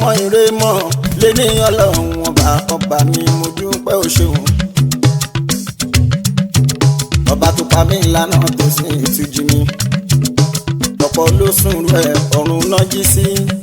mọ ire mọ lé ní ọlọ́run ọba ọba mi mo dúpẹ́ o ṣeun. ọba tó pa mí lánà tó sì ìtújú mi ọ̀pọ̀ ló sùn rẹ̀ ọ̀run náà jí sí.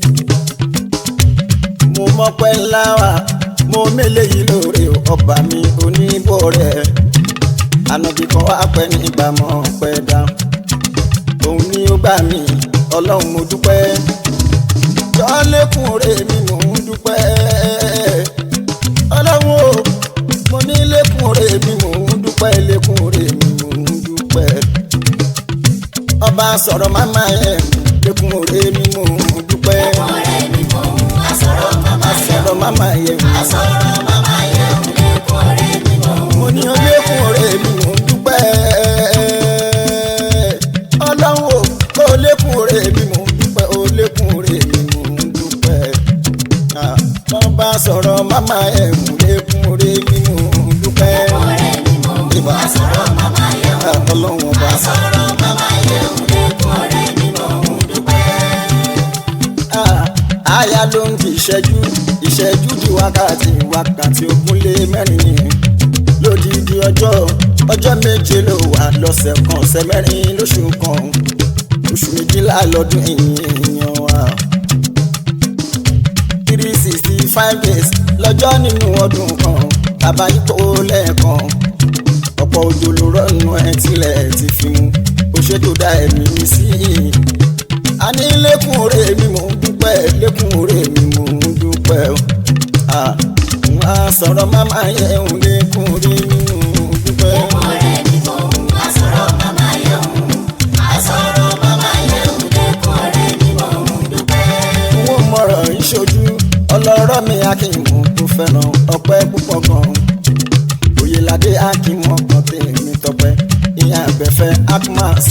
mo mọ́pẹ́ ńlá wa mo mélèé yìí lóore ọba mi oníbọ̀ rẹ̀ ànàbì kan wá pẹ́ nígbà mọ́ pẹ́ dá òun ni ó gbà mí ọlọ́run mo dúpẹ́ jọ lékún rè mi mò ń dúpẹ́ ọlọ́run o mo ní lékún rè mi mò ń dúpẹ́ lékún rè mi mò ń dúpẹ́ ọba sọ̀rọ̀ máma ẹ̀ lékún rè mi mò ń dúpẹ́ ọ̀rẹ́ mi mò ń asọ̀rọ̀ màmá yẹ̀ sọ̀rọ̀ máma ẹ̀ asọ̀rọ̀ màmá yẹ̀ lẹ́kùn ọ̀rẹ́ mi mò ń mo ní lékún rè mi mò ń dúpẹ́ ọlọ́run o ó lékún rè mi mò ń dúpẹ́ ó lékún rè mi mò ń dúpẹ́ wọ́n bá sọ̀rọ̀ máma ẹ̀ lékún rè mi mò ń dúpẹ́ ọ̀rẹ́ mi mò ń asọ̀rọ̀ màmá yẹ̀ ọlọ́run ọba. asọ̀rọ̀ màmá yẹ̀ lẹ́kùn ọ̀rẹ́ mi mò ń dúpẹ́. Ah, aya ló ń di ìṣẹ́jú ìṣẹ́jú di wákàtí wákàtí ogún lé mẹ́rin ni lódìdí ọjọ́ ọjọ́ méje ló wà lọ́sẹ̀ kan ọ̀sẹ̀ mẹ́rin lóṣù kan oṣù méjìlá lọ́dún èèyàn wa three sixty five days lọ́jọ́ nínú ọdún kan bàbá yípo lẹ́ẹ̀kan ọ̀pọ̀ òjò ló rọ́nu ẹ̀ tilẹ̀ ti fi mu ó ṣètò dá ẹ̀mí mi sí i a ní lẹ́kùn òre mi mò ń dúpẹ́ lẹ́kùn òre mi mò ń dúpẹ́ o Ah, n á sọ̀rọ̀ máma yẹ ń lẹ́kùn òre mi mò ń dúpẹ́. ọ̀rẹ́ mi mò ń asọ̀rọ̀ màmá yẹ̀ asọ̀rọ̀ màmá yẹ̀ lẹ́kùn ọ̀rẹ́ mi mò ń dúpẹ́. n ó mọ̀rọ̀ ìṣojú ọlọ́rọ̀ mi akínmù tó fẹ́ràn ọpẹ́ púpọ̀ gan oyèládé akínmù ọkàn tèmi tọpẹ́ ìyá àgbẹ̀fẹ́ akmas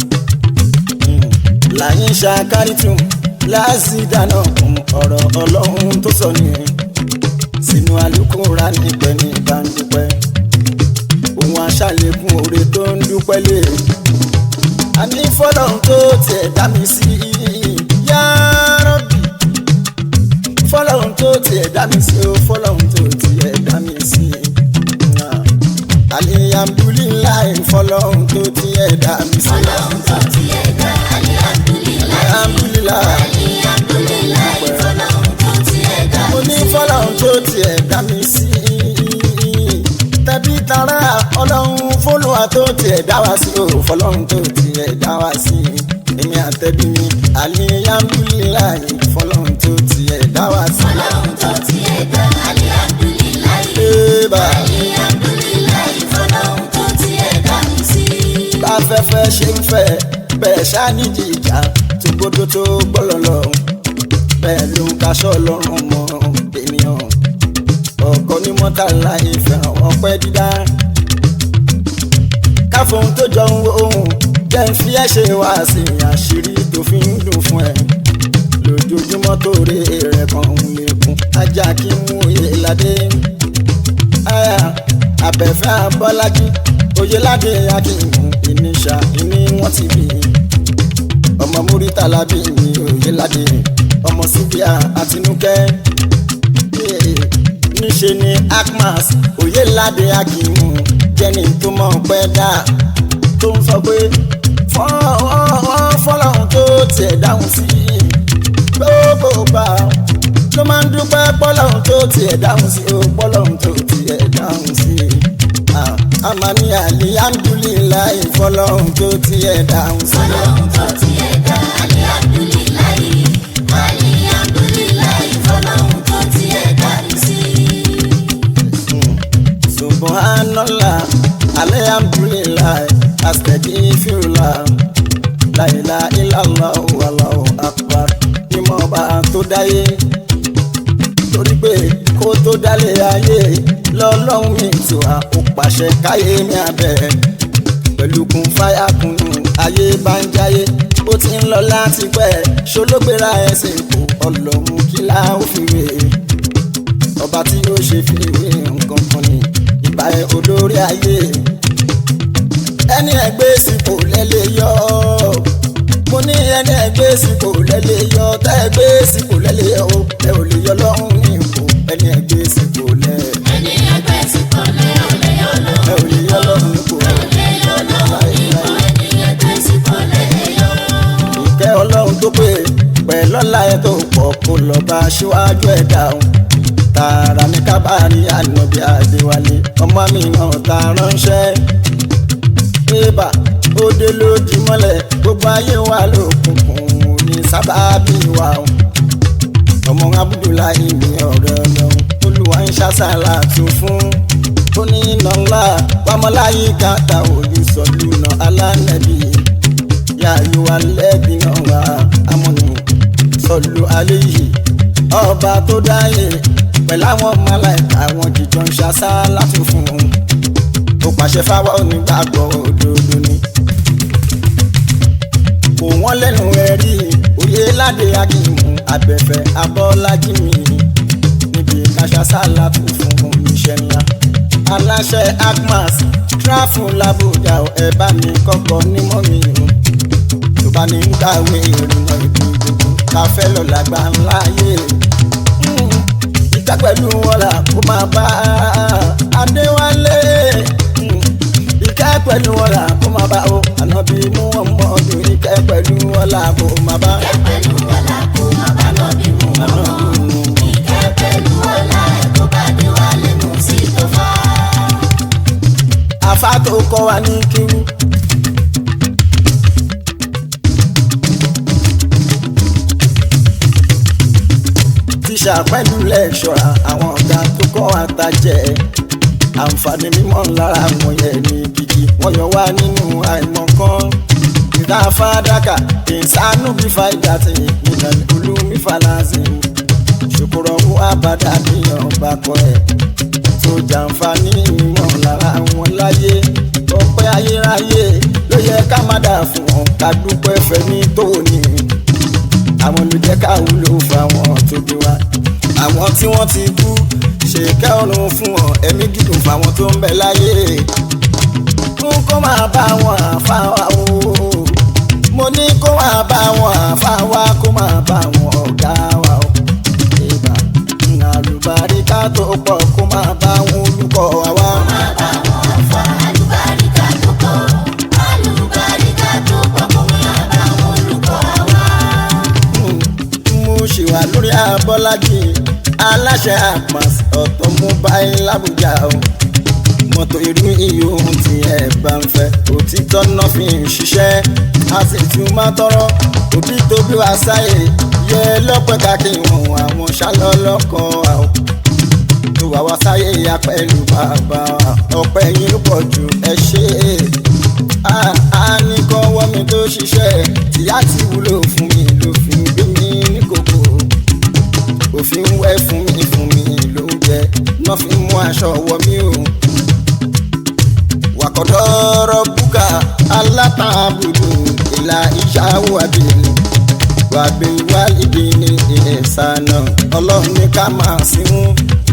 láyín ṣàkárìtùm láàzì dáná kún ọ̀rọ̀ ọlọ́run tó sọ nìyẹn sínú alukóra nípẹ́ ní ìbánidúpẹ́ òun aṣàlékún oore tó ń dúpẹ́ lé àní fọlọ́run tó tiẹ̀ dá mi sí yárọ́bì fọlọ́run tó tiẹ̀ dá mi sí o fọlọ́run tó tiẹ̀ dá mi sí alihamdulilayi fọlọ́run tó tiẹ̀ dá mi sí ọlọ́run tó ti ẹ̀dá alihamdulilayi alihamdulilayi alihamdulilayi fọlọ́run tó ti ẹ̀dá mo ní fọlọ́run tó tiẹ̀ dá mi sí tẹbí tará ọlọ́run fọlọ́wà tó tiẹ̀ dá wa sí o fọlọ́run tó tiẹ̀ dá wa sí èmi àtẹ̀bí mi alihamdulilayi fọlọ́run tó tiẹ̀ dá wa sí. ọlọ́run tó ti ẹ̀dá alihamdulilayi Eba. alihamdulilayi fọlọ́run tó ti ẹ̀dá mi sí. báfẹ́fẹ́ ṣe ń fẹ́ bẹ́ẹ̀ ṣáníjì ìjà tó gbódó tó gbọ́lọ̀ lọ bẹ́ẹ̀ ló ń kaṣọ́ lọ́rùn mọ́ ènìyàn ọkọ ní mọ́tàlá ìfẹ́ràn ọpẹ́ dídá káfóhun tó jọ ń wo ohun jẹ́ ń fi ẹ́ ṣe wá sí àṣírí tó fi ń dùn fún ẹ lójoojúmọ́ tó rí rẹ̀ kan ń lékún ajá kí mú oyè ládé aya abẹ́fẹ́ abọ́lájí oyèládé akínmú ìníṣà ìní wọ́n ti bí ọmọ múrítàlá bí ní oyèládé ọmọ síbíà àtinúkẹ́ Eh, níṣe ni akmas oyèládé akínmú jẹ́ni tó mọ̀ pẹ́ dá tó ń sọ pé fọlọ́run tó tiẹ̀ dáhùn sí gbogbo gbà ló máa ń dúpẹ́ pọ́lọ́run tó tiẹ̀ dáhùn sí o pọ́lọ́run tó tiẹ̀ dáhùn sí Ah, àmàní alihamdulilayi fọlọ́run tó tiẹ̀ dáhùn sí. ọlọ́run tó ti ẹ̀dá alihamdulilayi alihamdulilayi fọlọ́run tó ti ẹ̀dá mi sí. subhanallah alhamdulillah astaghfirullah la ilaha illallah wallahu akbar ìmọ̀ ọba tó dáyé torí pé kó tó dálé ayé lọ́lọ́run mi tù á ó pàṣẹ káyé mi abẹ́ pẹ̀lú kun fáyà kunu ayé bá ń jáyé ó ti ń lọ láti pẹ́ ṣológbéra ẹsẹ̀ kò ọlọ́run kí láà ó fi wé ọba tí ó ṣe fi wé nǹkan kan ni ìbá ẹ olórí ayé ẹni ẹgbẹ́ sípò lẹ́lẹ́ yọ mo ní ẹni ẹgbẹ́ sípò lẹ́lẹ́ yọ tẹ́ ẹgbẹ́ sípò lẹ́lẹ́ yọ o ẹ ò lè yọ aṣíwájú ẹ̀dá o tààrà ní kábàárì ànábì àdéwálé ọmọ mi náà ta ránṣẹ́ bébà ó dé lójú mọ́lẹ̀ gbogbo ayé wa lókùnkùn ní sábàbí wa o ọmọ abudulayi ní ọ̀rẹ́ ọlọ́run olúwa ń ṣàṣàlà tún fún ó ní iná ńlá wàmọ́láyé kàtà òye sọ̀lú náà alánàbí yàyò alẹ́bí náà wà amúnú sọ̀lú alẹ́ yìí ọba tó dáyé pẹ̀lú àwọn málàíkà àwọn jíjọ ń ṣàṣàlà tún fún un ó pàṣẹ fáwọn onígbàgbọ́ òdodo ni kò wọ́n lẹ́nu ẹ̀rí òye ládé akínmù abẹ́fẹ́ abọ́lájí mi níbi káṣásálà tó fún oníṣẹ́ ńlá aláṣẹ agmas tráfù làbújá ẹ bá mi kọ́kọ́ nímọ̀ mi o tó bá ní ń gbàwé ìrìnà ìlú gbogbo ká fẹ́ lọ làgbà ńlá yé ìka pẹ̀lú ọ̀la kó máa bá adéwálé ìkẹ́ pẹ̀lú ọ̀la kó máa bá o ànábì mú ọmọ ọdún ìkẹ́ pẹ̀lú ọ̀la kó máa bá. Ìkẹ́ pẹ̀lú ọlá kó má bá nọ́bí mú ọmọ. Ìkẹ́ pẹ̀lú ọlá ẹ̀ kó bá dé wá lẹ́nu sí tó fà. àfa tó kọ́ wa ní kíwú. tíṣà pẹ̀lú lẹ́ṣọ̀ra àwọn ọ̀gá tó kọ́ àtàjẹ́ àǹfààní mímọ́ lára àwọn yẹn ní gidi wọ́n yọ wá nínú àìmọ̀kan ìta fàdákà ìsánú bí fàìdá ti ìlànà olúmi falazin ṣòkòrò owó àbádá ní ọba kọ ẹ̀ tó jàǹfààní mímọ́ lára wọn láyé ọpẹ́ ayérayé ló yẹ ká má dà fún wọn ká dúpẹ́ fẹ́mi tó ní àwọn ló jẹ́ ká wúlò fáwọn tó bí wa àwọn tí wọ́n ti kú ṣèkẹ́ ọ̀run fún wọn ẹ̀mí gígùn fáwọn tó ń bẹ láyé fún kó máa bá wọn àfa wa o mo ní kó máa bá wọn àfa wa kó máa bá wọn ọ̀gá wa o ìgbà àlùbáríkà tó pọ̀ kó máa bá wọn olùkọ́ wa wá. Má bá wọn fọ àlùbáríkà tó pọ̀. Àlùbáríkà tó pọ̀ kó má bá wọn olùkọ́ wa. mo ṣì wà lórí abọ́lájì aláṣẹ àpàs ọ̀tọ̀ mobile làbújá o mọ́tò irú iye ohun tí ẹ bá ń fẹ́ òtítọ́ náà fi ń ṣiṣẹ́ a sì tún máa tọrọ òbí tó bí wá sáyè yẹ lọ́pẹ́ káàkiri wọn àwọn ṣálọ́lọ́kọ̀ àwọn tó wà wá sáyé ya pẹ̀lú bàbá wa ọpẹ́ yín ló pọ̀ jù ẹ ṣe é a ní kọ́wọ́ mi tó ṣiṣẹ́ tìyá ti wúlò fún mi ló fi ń gbé mi ní kòkó òfin wẹ́ fún mi fún mi ló ń jẹ náà fi mú aṣọ wọ mí o wàkọ̀dọ́rọ̀ búkà alátàbùdù ìlà ìṣàwọ̀ àbẹ̀lẹ̀ wàgbé wálìdí ní ìsànà ọlọ́run ní ká máa sínú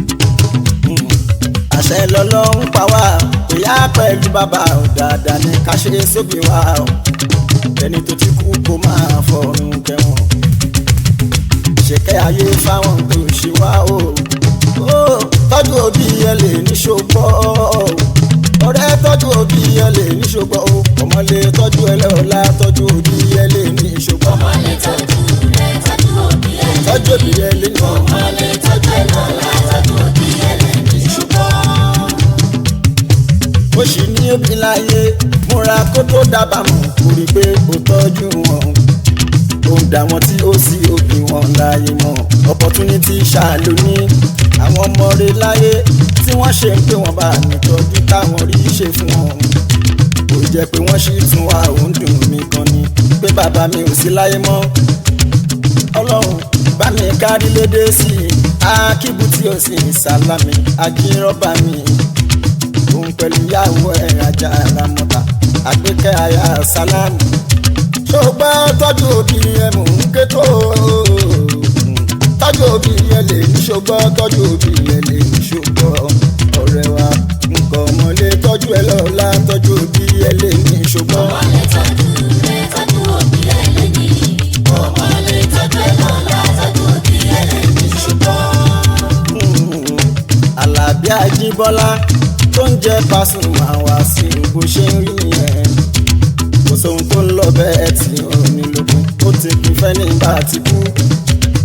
àṣẹ lọ́lọ́run pa wá ìyá pẹ̀lú bàbá ò dáadáa ní ká ṣe sóbì wá o ẹni tó ti kú kó máa fọ̀run kẹwọn ṣèkẹ́ ayé fáwọn tó ṣe wá o ó tọ́jú òbí ẹ lè ní ṣògbọ́ ọ̀rẹ́ tọ́jú òbí ẹ lè ní ṣògbọ́ o ọmọ lè tọ́jú ẹ lọ́la tọ́jú òbí ẹ lè ní ṣògbọ́ Ọmọ lè tọ́jú rẹ̀ tọ́jú òbí ẹ̀ lè tọ́jú òbí ẹ lè ní Ọmọ lè tọ́jú ẹ̀ lọ́la tọ́jú òbí ẹ̀ lè ní ṣùgbọ́n. ó sì ní òbí láyé múra kó tó dábàá mọ̀ kó rí i pé ó tọ́jú wọn ó ń dà wọn tí ó sì òbí wọn láyé mọ́ opportunity ṣàlù ní àwọn ọmọ rẹ̀ láyé tí wọ́n ṣe ń pé wọ́n bá nìtọ́jú táwọn rí ṣe fún wọn kò jẹ́ pé wọ́n ṣì tún wá òun dùn mí kan ni pé bàbá mi ò sí láyé mọ́ ọlọ́run bá mi kárí lédè sí i akíbu tí ó sì sálámì akínrọ́bà mi òun pẹ̀lú ìyàwó ẹ̀ ajá ara mọ́ta àgbékẹ́ aya sálámì ṣùgbọ́n tọ́jú òbí ẹ̀ mò ń ké tó tọ́jú òbí ẹ̀ lè ní ṣùgbọ́n tọ́jú òbí ẹ̀ lè ní ṣùgbọ́n ọ̀rẹ́ wa nǹkan ọmọlé tọ́jú ẹ lọ́la tọ́jú òbí ẹ̀ lè ní ṣùgbọ́n. Ọmọ lè tọ́jú rẹ̀ tọ́jú òbí ẹ̀ lè ní. Ọmọ lè tọ́jú ẹ̀ lọ́la tọ́jú òbí ẹ̀ lè ní ṣùgbọ́n. Àlàbí Àjíbọ́lá tó ń jẹ́ Pasuma wá sí bó ṣe ń rí yẹn kò sóhun tó ń lọ bẹ́ẹ̀ tí ò ní lókun ó ti kún fẹ́ nígbà tí kú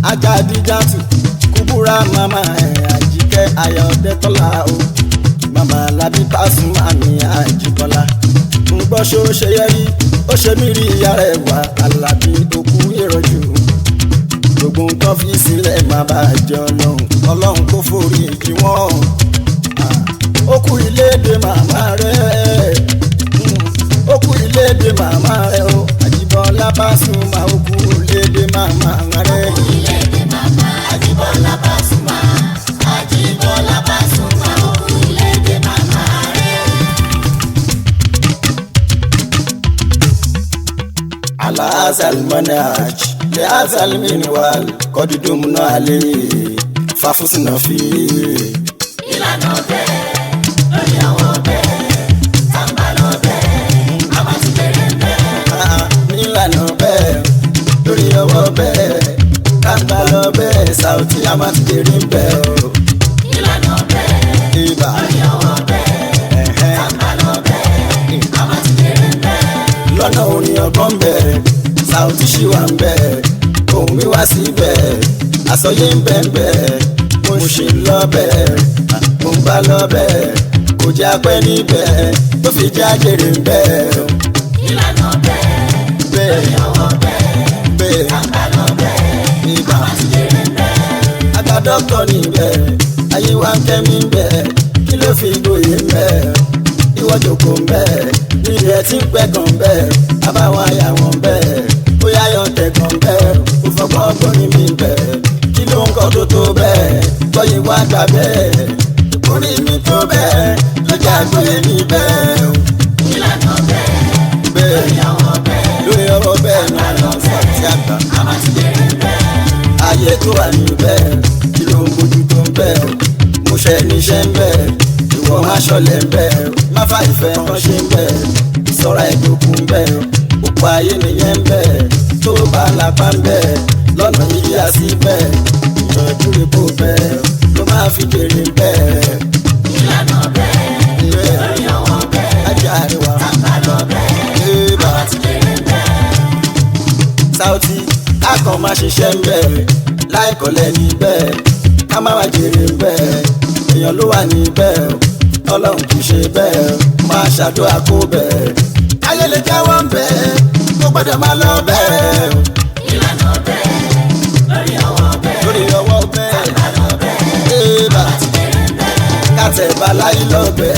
ajá díjàtù kúbúrà màmá ẹ̀ àjíkẹ́ ayọ̀dẹ́tọ́lá o màmá lábí Pasuma mi àjíkọ́lá ń gbọ́ ṣó ṣe yẹ rí ó ṣe mí rí ìyá rẹ̀ wá alábí òkú ìrọ̀jù gbogbo nǹkan fi sílẹ̀ má bàa jẹ́ ọlọ́run ọlọ́run kò forí jì wọ́n ó kú iléèdè màmá rẹ̀ ó kú iléèdè màmá rẹ̀ o àjíbọ́lá Pasuma ó kú iléèdè màmá rẹ̀. Orílẹ̀-èdè màmá Àjíbọ́lá Pasuma. Àjíbọ́lá Pasuma. Orílẹ̀-èdè màmá rẹ̀. على هذا المنهج لهذا المنوال قد دمنا عليه ففزنا فيه Ìlànà bẹ́ẹ̀ lórí àwọn bẹ́ẹ̀. Tàǹbà lọ bẹ́ẹ̀. A máa ti bẹ̀rẹ̀ bẹ́ẹ̀. Ah, nílànà bẹ́ẹ̀ lórí ọwọ́ bẹ́ẹ̀ kágbá lọ bẹ́ẹ̀ Saoty a máa ti dèrè bẹ́ẹ̀ o Ìlànà bẹ́ẹ̀ ibà lórí àwọn bẹ́ẹ̀. ẹ̀hẹ́n. Tàǹbà lọ bẹ́ẹ̀. A máa ti bẹ̀rẹ̀ bẹ́ẹ̀. lọ́nà orin ọgbọ́n bẹ́ẹ̀ Saoty ṣì wà ń bẹ́ẹ̀ ohun mi wá sí bẹ́ẹ̀ àsọyé ń bẹ́ẹ̀ bẹ́ẹ̀ mo ṣe ń lọ bẹ́ẹ̀ mo ń bá lọ bẹ́ẹ̀ kò jẹ́ apẹ́ níbẹ̀ tó fi jẹ́ àjèrè ń bẹ́ẹ̀ o. Ìlànà bẹ́ẹ̀ bẹ́ẹ̀ lórí àwọn bẹ́ẹ̀. bẹ́ẹ̀ Tàǹbà lọ bẹ́ẹ̀. ibà. A máa ti bẹ̀rẹ̀ bẹ́ẹ̀. Àgbà dọ́kítọ̀ níbẹ̀, ayé wa ń kẹ́mi ń bẹ̀, kí ló fi gboyè ń bẹ̀? Ìwọ jòkó ń bẹ̀, níbi ẹ̀ tí ń pẹ́ kan bẹ̀, àbáwọn àyà wọn bẹ̀, bóyá yọ tẹ̀ kan bẹ̀, kò fọgbọ́n gbóni mi bẹ̀, kí ló ń kọ́ tó tó bẹ̀, gbọ́yìn wá gbà bẹ̀, orí mi tó bẹ̀, lọ́jà gbóyè mi bẹ̀, Ìlànà bẹ́ẹ̀ bẹ̀ lórí àwọn bẹ́ẹ̀. lórí ọwọ́ bẹ́ẹ̀ ni wọ́n sọ sí àgbà. A máa ti bẹ̀rẹ̀ bẹ́ẹ̀. ayé tó wà níbẹ̀ kí ló ń bójú tó ń bẹ̀ mo ṣe níṣẹ́ ń bẹ̀ ìwọ má ṣọlẹ̀ ń bẹ̀ má fà ìfẹ́ kan ṣe ń bẹ̀ ìsọ̀ra ìgbòkun ń bẹ̀ òpó ayé nìyẹn ń bẹ̀ tó bá lápá ń bẹ̀ lọ́nà yíyá sí bẹ̀ ìyànjú epo bẹ̀ ló máa fi jèrè ń bẹ̀ Ìlànà bẹ́ẹ̀ lórí àwọn bẹ́ẹ̀. ajá àríwá Tàǹbà lọ bẹ́ẹ̀. ébà. A ti bẹ̀rẹ̀ bẹ́ẹ̀. Saoty akọ̀ máa ṣiṣẹ́ ń bẹ̀ láìkọ̀lẹ̀ níbẹ̀ ká má wá jèrè ń bẹ̀ èèyàn ló wà níbẹ̀ ọlọ́run kì í ṣe bẹ́ẹ̀ máa ṣàdúrà kó bẹ̀ ayé lè jáwọ́ ń bẹ̀ kó gbọ́dọ̀ máa lọ bẹ̀ Ìlànà bẹ́ẹ̀ lórí àwọn bẹ́ẹ̀. lórí ọwọ́ bẹ̀ Tàǹbà lọ bẹ́ẹ̀. ébà A ti bẹ̀rẹ̀ bẹ́ẹ̀. kàtẹ́ baláyé lọ bẹ̀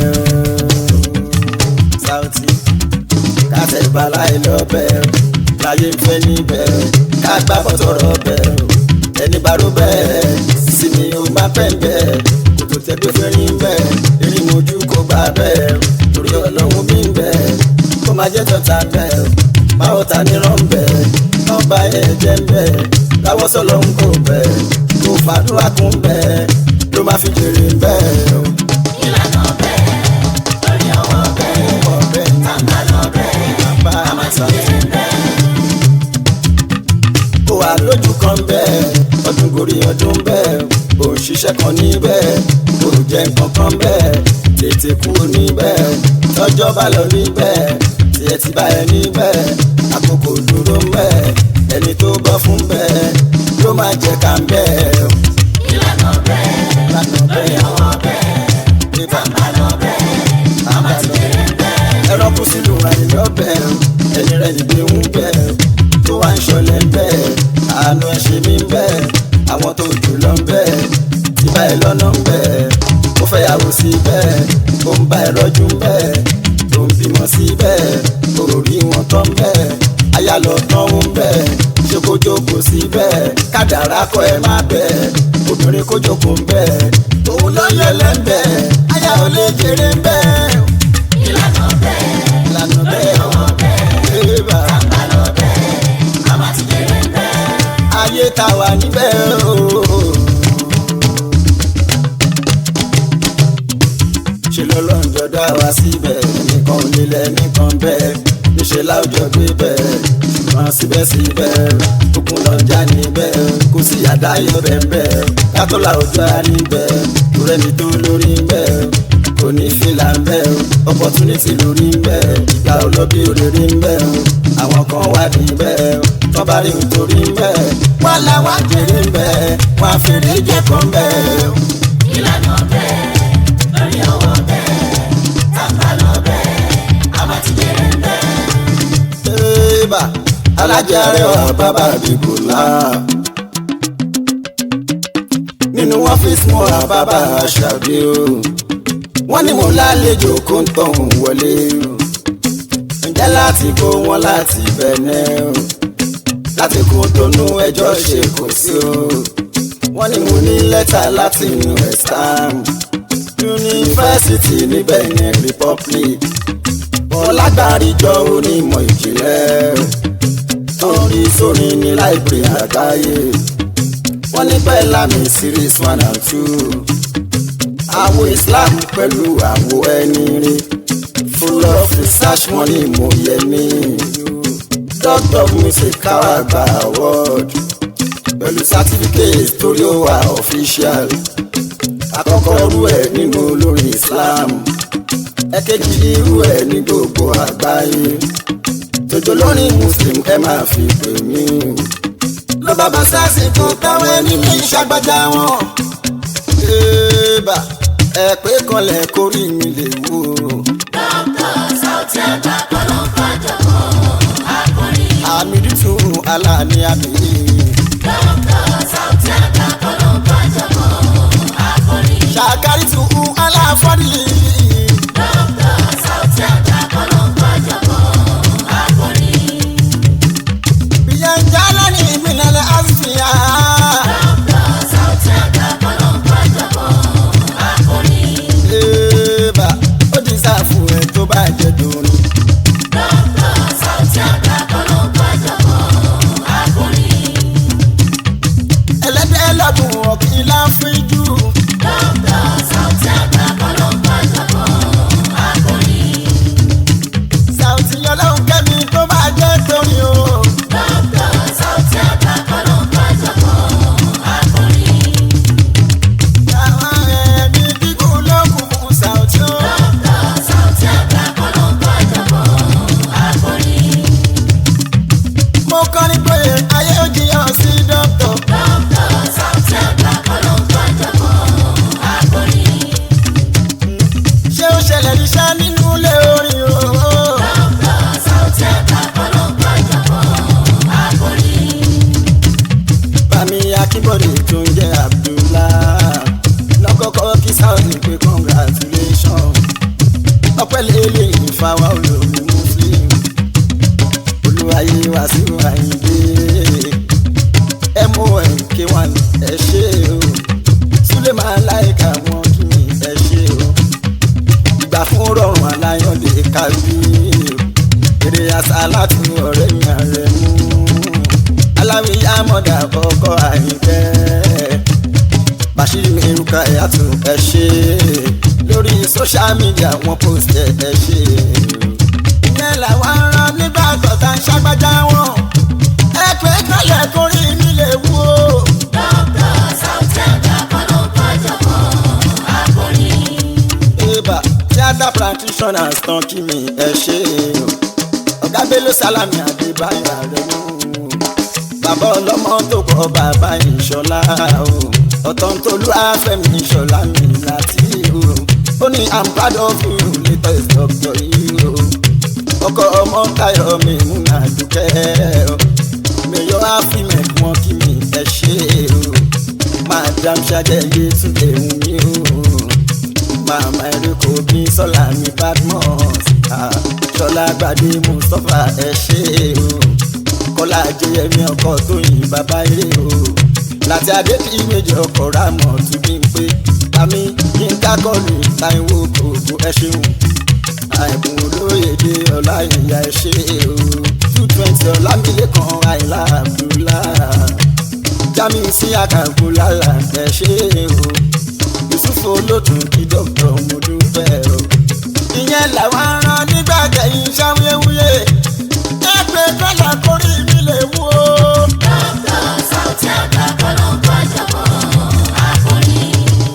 Saoty kàtẹ́ baláyé lọ bẹ̀ láyé ń fẹ́ níbẹ̀ ká gbá bọ́tọ̀rọ̀ bẹ̀ ẹni bá ró bẹ́ẹ̀ sí ni ó máa pẹ́ bẹ́ẹ̀ kò tó tẹ́gbẹ́ fẹ́ rí bẹ́ẹ̀ erin mojú kò gbà bẹ́ẹ̀ torí ọlọ́run bí ń bẹ́ẹ̀ kó máa jẹ́ tọ́ta bẹ́ẹ̀ báwo ta ní rán bẹ́ẹ̀ náà bá ẹ̀ jẹ́ bẹ́ẹ̀ láwọ́ sọ́lọ́ ń kó bẹ́ẹ̀ kó fàdúrà kún bẹ́ẹ̀ ló máa fi jèrè bẹ́ẹ̀ Ìlànà bẹ́ẹ̀ lórí àwọn bẹ́ẹ̀. ó pọ̀ bẹ́ẹ̀ ní Tàǹbà lọ bẹ́ẹ̀. àbá A máa ti Saoty. bẹ̀rẹ̀ bẹ́ẹ̀. kó wà lójú kan bẹ́ẹ̀ ọdún gorí ọdún bẹ́ẹ̀ ò ń ṣiṣẹ́ kan níbẹ̀ kò jẹ́ nǹkan kan bẹ́ẹ̀ tètè kúrò níbẹ̀ tọ́jọ́ bá lọ níbẹ̀ tiẹ̀ ti bá ẹ níbẹ̀ àkókò dúró ń bẹ̀ ẹni tó bọ́ fún bẹ́ẹ̀ ló máa jẹ ká ń bẹ́ẹ̀ Ìlànà bẹ́ẹ̀ lánàá lórí bẹ́ẹ̀ àwọn bẹ́ẹ̀. nígbà Tàǹbà lọ bẹ́ẹ̀. A máa ti bẹ̀rẹ̀ bẹ́ẹ̀. ẹran kú sílùú àìlọ́bẹ̀ ẹni rẹ̀ níbi ń bẹ̀ tó wá ń ṣọlẹ̀ ń bẹ̀ àánú ẹ̀ ṣe mí ń bẹ̀ àwọn tó jù lọ ń bẹ̀ tí bá ẹ lọ́nà ń bẹ̀ ó fẹ́ yàwó sí bẹ̀ ó ń bá ẹ rọ́jú ń bẹ̀ tó ń bímọ sí bẹ̀ ó rí wọn tán ń bẹ̀ aya lọ tán ń bẹ̀ ṣé kó jókòó sí bẹ̀ kádàrá kọ ẹ má bẹ̀ obìnrin kó jókòó ń bẹ̀ òun ló yẹ lẹ́ńbẹ̀ aya ò lè jèrè ń bẹ̀ Ìlànà bẹ́ẹ̀ lànà lórí bẹ́ẹ̀ àwọn bẹ́ẹ̀. ébà Tàǹbà lọ bẹ́ẹ̀. A máa ti bẹ̀rẹ̀ bẹ́ẹ̀. ayé ta wà níbẹ̀ o. ṣe lọ́lọ́njọ́ dá wa síbẹ̀ nìkan ò nílẹ̀ nìkan bẹ́ẹ̀ níṣẹ́ láwùjọ gbé bẹ́ẹ̀ ṣùgbọ́n síbẹ̀síbẹ̀ òkun lọ́jà níbẹ̀ kò sí àdáyọ̀ bẹ́ẹ̀ kátó láwùjọ á níbẹ̀ kò rẹ́ni tó lórí bẹ́ẹ̀ kò ní fìlà ń bẹ́ o opportunity lórí ń bẹ́ ìgbà olóbi òrèrè ń bẹ́ o àwọn kan wá di bẹ́ẹ̀ tó bá rí nítorí bẹ́ẹ̀ wọ́n làwọn jèrè bẹ́ẹ̀ wọ́n á fèrè jẹ́ kan bẹ́ẹ̀. ìlànà bẹ́ẹ̀ lórí ọwọ́ bẹ́ẹ̀ tàbá lọ bẹ́ẹ̀ àwa ti jẹ́rẹ̀ bẹ́ẹ̀. Eba alájà rẹwà bàbá àbíkúlá. Nínú ọ́fíìsì mo ra bàbá àṣàbí o. Wọ́n ní mo lálejò kó ń tọ̀hún wọlé o. Ǹjẹ́ láti kó wọn láti bẹ̀nẹ̀ o? Láti kó tónú ẹjọ́ ṣe kò sí o. Wọ́n ní mo ní lẹ́tà láti inú ẹ̀sán. Yunifásitì ní Benin Republic ọlágbàríjọ onímọ̀ ìjìnlẹ̀ torí sórí ní láìpẹ́ àgbáyé wọ́n ní pẹ́ lámì series one and two àwo Islam pẹ̀lú àwo ẹni rí full of research wọ́n ní mo yẹ ní doctor of music káwá gba award pẹ̀lú certificate torí ó wà official àkọ́kọ́ rú ẹ̀ nínú olórin Islam ẹ̀kejì irú ẹ̀ ní gbogbo àgbáyé tòjò lórí muslim ẹ máa fi pè mí. ló bá bá sásìkò táwọn ẹni mi ṣàgbàjà wọn. Eba ẹ pé kanlẹ̀ kórì mi lè wò. dókítà Sauty Agba kọ́lọ́ fàjọpọ̀ akọrin. àmì dìtún aláàní àbí. dókítà Sauty Agba kọ́lọ́ fàjọpọ̀ akọrin. ṣàkárí tún aláfọ́dí. dókítà Sauty Agba kọ́lọ́ fàjọpọ̀ akọrin. ìyẹn jálá ní ìpínlẹ̀ àsìfìyà. dókítà Sauty Agba kọ́lọ́ fàjọpọ̀ akọrin. Eba ó ti sáfù ẹ̀ tó bá jẹ́ dòrin. dókítà Sauty Agba kọ́lọ́ fàjọpọ̀ akọrin. ẹlẹ́dẹ̀ lọ́dún ọ̀kìn láfíjú. dókítà Sauty Agba kọ́lọ́ fàjọpọ̀ akọrin. Sauty ọlọ́run kẹ́mi tó bá jẹ́ torí o. dókítà Sauty Agba kọ́lọ́ fàjọpọ̀ akọrin. àwọn ẹ̀mí gígùn ló kù fún Sauty o. dókítà Sauty Agba kọ́lọ́ fàjọpọ̀ akọrin. mo kọrin pé ayé ò jiyàn sí dọ́kítọ̀. dókítà Sauty Agba kọ́lọ́ fàjọpọ̀ akọrin. ṣé ó ṣẹlẹ̀ níṣẹ́ nínú ilé orin o. dókítà Sauty Agba kọ́lọ́ fàjọpọ̀ akọrin. bàmí akínbọ̀dé tó ń jẹ́ Abdullah lọ́kọ́kọ́ kí Sauty pé congratulation. ọpẹ́ lélẹ̀ ìfàwọ́ olómi muslim. olúwayé Wàsíù Àyìndé mon ẹ ṣé o Suleman láìka wọn kí mi ẹ ṣé o ìgbà fún rọrùn aláyọ̀dé kábí èrè àṣà láti ọ̀rẹ́ mi ààrẹ mú aláwìyá mọ̀dà kọ́kọ́ àyíkẹ́ bàṣírí eruka ẹ̀yàtò ẹ ṣé lórí social media wọn post ẹ ẹ ṣé ìyẹn làwọn aràn nígbà tọ̀tà ń ṣàgbájá wọn ẹ pé kálẹ̀ kórí mi lè wú o. dókítà Sauty Agba kọ́lọ́ fàjọpọ̀ akọrin. Eba theatre practitioners tán kí mi ẹ ṣe o. Ọ̀gá Bello Salami Adébáyọ̀ Àrẹ̀mú. Bàbá ọlọ́mọ tó kọ́ bàbá Ìṣọ̀lá o. Ọ̀tọ̀ntolú Afẹ́mi Ìṣọ̀lá mi láti o. Ó ní I'm proud of you latest doctor yìí o. Ọkọ ọmọ Táyọ̀ mi mú àdúkẹ́ o. Mèyọ́ àfimẹ̀ wọn kí mi ẹ ṣe o. Madam Ṣadẹ́yẹ tún lè wù mí o màmá eréko bí sọlá mi badmus ah, sọlá gbadé mustapha ẹ ṣé o kọlá jẹyẹmí ọkọ tóyìn bàbá eré o láti adébí méjì ọkọ rámọ tún bí n pé àmì yínká kọlù táìwò gbogbo ẹ ṣeun àìkún olóyèdè ọlá ìyá ẹ ṣé o two twenty ọlámilẹ́kan àìlá abdullah jami sí àkàkù lálà ẹ ṣé o yusufu olótùn kí dókítà mo dúpẹ́ o. ìyẹn làwọn aràn nígbà tẹ̀yìn ṣàwuyewuye ẹ pé kọ́là kórì mi lè wú o. dókítà Sauty Agba kọ́lọ́ fàjọpọ̀ akọrin.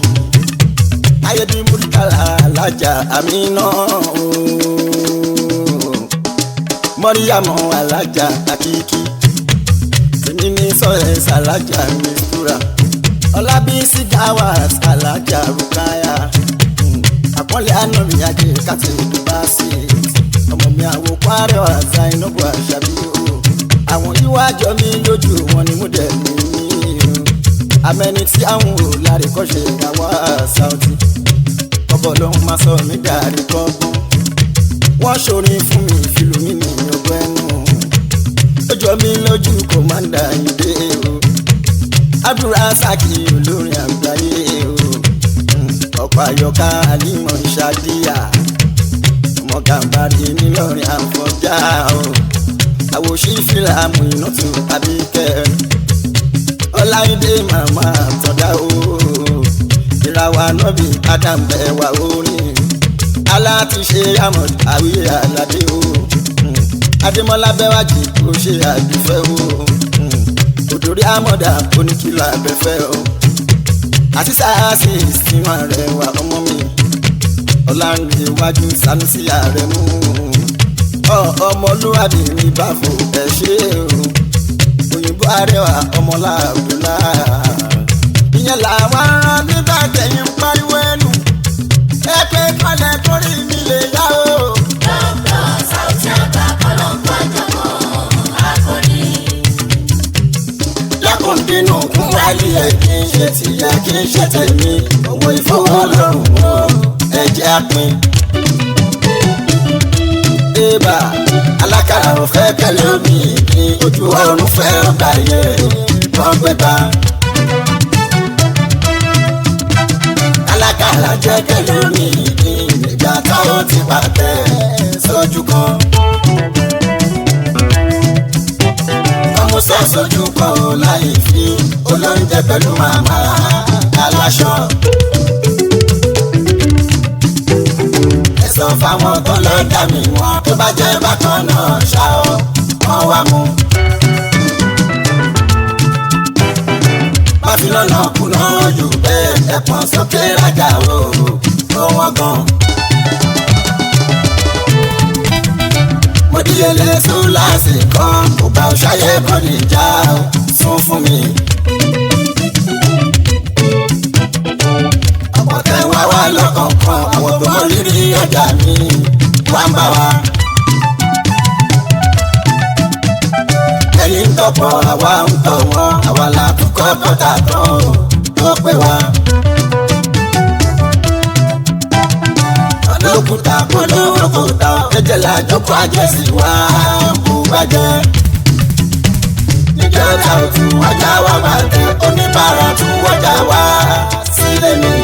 ayédè múlítàlá alájà àmì náà o. mọ́ríyàmọ́ alájà àkíkí tèmi ní sọ̀rọ̀ ṣàlájà mistura ọlábísí gawat alájà rukaya Mm, àpọ́nlé ànàmì ajé kàtí ìdúbàṣì ọmọ mi àwò kwárẹ̀ ọ̀sà ìnáwó àṣàbí o àwọn iwájọ mi lójú wọn ni mo dẹ̀ mí o amẹni tí àwọn ò lárí kọ́ṣe ìyàwó Saoty ọbọ̀ ló ń máa sọ mí dàrí kọ́gbọ́n wọ́n ṣorin fún mi ìfìlú mi ní ọgbẹ́ ẹnu ó jọ mí lójú kò máa ń dà yín dé o abdulrasaki olórin àgbáyé o Mm, ọ̀pọ̀ àyọká alimọ̀ ṣadíyà ọmọ gàmbàrí nílọrin àfọjá o àwòṣí fìlàmù iná tù tàbí kẹ ọláìdé màmá àtọ̀dá o ìràwọ̀ ànábì adam bẹ̀wà orin alátúnṣe àmọ̀ àwíyé aládé o Mm, adémọlá bẹ́wájì kò ṣe àdúfẹ́ o Mm, òdòrí àmọ̀dá oníkìlọ̀ abẹ́fẹ́ o àti sáàsì ìsinmi rẹ̀ wà ọmọ mi ọ̀làǹdè iwájú sanusi ààrẹ mú ọ- ọmọlúwàbí mi bá fò ẹ ṣe o òyìnbó arẹwà ọmọlá abdulá ìyẹn làwọn aràn nígbà tẹ̀yìn pariwo ẹnu ẹ pé kọ́lẹ̀ kórì mi lè yá o. Dr. Saoty àgbà kọ́lọ́ńkọ́ jọ̀mọ́ akọni. lákùndínú kún wálé ẹ kì í ṣe tìyẹ kì í ṣe tèmi owó ìfowólọ́rùn o ẹ jẹ́ àpín. Ébà alákàrà ò fẹ́ kẹ́lẹ́ omi ní ojú ọ̀run fẹ́ ọgbà yẹ wọ́n gbé bá. alákàrà jẹ́ kẹ́lẹ́ omi ní ìgbà táwọn ti pàtẹ́ sójú kan. ọmọ sọ sójú kan ò láì fi olóúnjẹ pẹ̀lú màmá aláṣọ. ẹ sọ fáwọn tó lọ dà mí wọn tó bá jẹ́ bákan náà ṣá ọ wọ́n wá mú. má fi lọ́nà kùnà ojú bẹ́ẹ̀ ẹ̀pọ̀n sókè rájà o ó wọ́n gan. mo díyelé súláàsì kan kò bá ọ ṣayé kò ní já o sún fún mi. ọ̀pọ̀ tẹ́ wá wá lọ́kọ̀ọ̀kan àwọn tó mọ rírì ọjà mi wá ń bá wa. ẹ̀yin ń tọ̀pọ̀ àwa ń tọ̀ wọ́n àwa là kúkọ́ kọ́tà tán ó pè wá. olókùúta polówó kò tán ẹ̀jẹ̀ làjọkọ̀ àjẹsí wa kú bàjẹ́. níjọba òtún wájà wá bàtẹ́ oníbàárà tún wájà wá sílé mi.